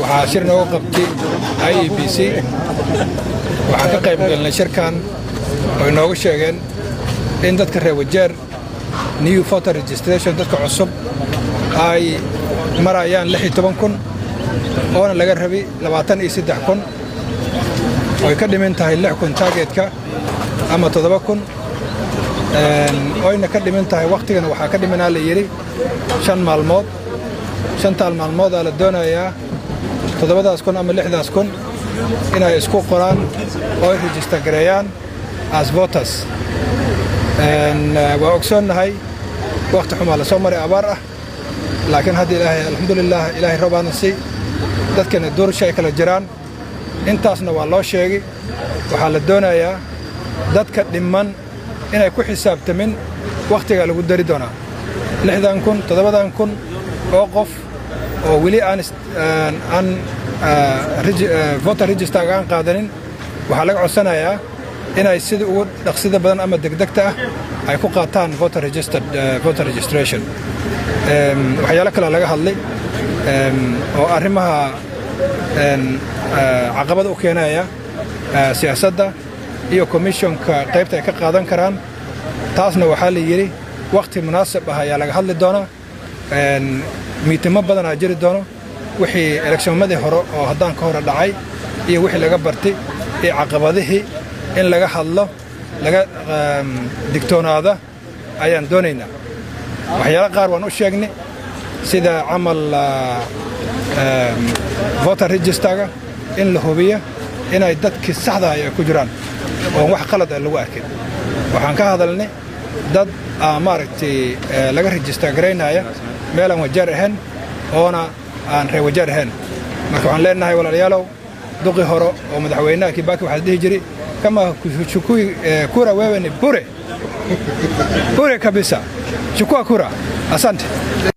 waxaa shir nooga qabtay i e b c waxaan ka qayb galnay shirkan oo inoogu sheegeen in dadka reer wajeer new voter registration dadka cusub ay marayaan lix iyo toban kun oona laga rabi labaatan iyo saddex kun oy ka dhimin tahay lix kun taageedka ama toddoba kun oyna ka dhimin tahay wakhtigana waxaa ka dhiminaa la yidhi shan maalmood shantaal maalmoodaa la doonayaa toddobadaas kun ama lixdaas kun inay isku qoraan oo ay rejista gareeyaan as voters waa ogsoonnahay wakhti xumaa la soo maray abaar ah laakiin hadda ilaahay alxamdulilah ilaahay roobaana si dadkana doorsha ay kala jiraan intaasna waa loo sheegay waxaa la doonayaa dadka dhimman inay ku xisaabtamin wakhtigaa lagu dari doonaa lixdan kun toddobadan kun oo qof oo weli aan voter registerga aan qaadanin waxaa laga codsanayaa inay sida ugu dhaqsida badan ama degdegta ah ay ku qaataan voter registration waxyaalo kale laga hadlay oo arrimaha caqabada u keenaya siyaasadda iyo commissionka qaybta ay ka qaadan karaan taasna waxaa la yidhi wakhti munaasib ah ayaa laga hadli doonaa miitimo badanaa jiri doono wixii elekshonmadii hore oo haddaan ka hore dhacay iyo wixii laga bartay iyo caqabadihii in laga hadlo laga digtoonaada ayaan doonaynaa waxyaalo qaar waan u sheegnay sida camal voter registerga in la hubiyo inay dadkii saxda ay ku jiraan oon wax qalad a lagu arkin waxaan ka hadalnay dad maaragtay laga register garaynaya meelaan wajaar ahayn oona aan reer wajaar ahayn marka waxaan leenahay walaalayaalow duqii hore oo madaxweynaha kibaki waxaa dhihi jiray kama chukui kura wewe ni bure bure kabisa chukua kura asante